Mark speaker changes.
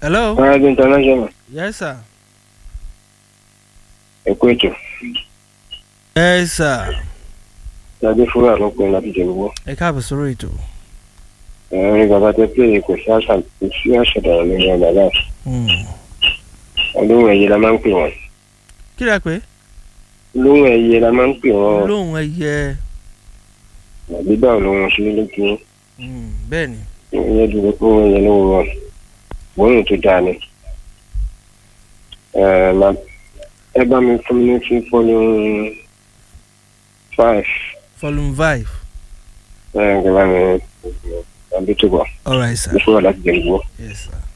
Speaker 1: hello.
Speaker 2: Paradise International
Speaker 1: yes sir.
Speaker 2: ẹ̀kú ètò
Speaker 1: yes sir.
Speaker 2: lábẹ́ fúnra ló pin láti jẹ gbogbo.
Speaker 1: ẹ káàbọ̀ sórí ètò.
Speaker 2: ẹ̀rín bàbá tẹ pé kò sí àṣà kò sí àṣàdàrà lórí ọ̀nà náà
Speaker 1: Hmm.
Speaker 2: olóhùn ẹ̀yẹ la máa ń pè wọ́n
Speaker 1: kí lẹ pé.
Speaker 2: olóhùn ẹ̀yẹ la máa ń pè wọ́n
Speaker 1: lóhùn ẹyẹ.
Speaker 2: gbígbà olóhùn ṣe lójú
Speaker 1: Hmm, bẹ́ẹ̀ ni.
Speaker 2: ìyẹn dúró pé wọ́n yẹ lówó wọn gbóhùn tó dáa ni. Ẹ ma- ẹ bá mi fún mi ní sí fọ́lù five
Speaker 1: volume five.
Speaker 2: ẹ ẹ bá mi àbí tó bọ̀
Speaker 1: all right sir.
Speaker 2: ní fúnra láti jẹ gbogbo.
Speaker 1: yes sir.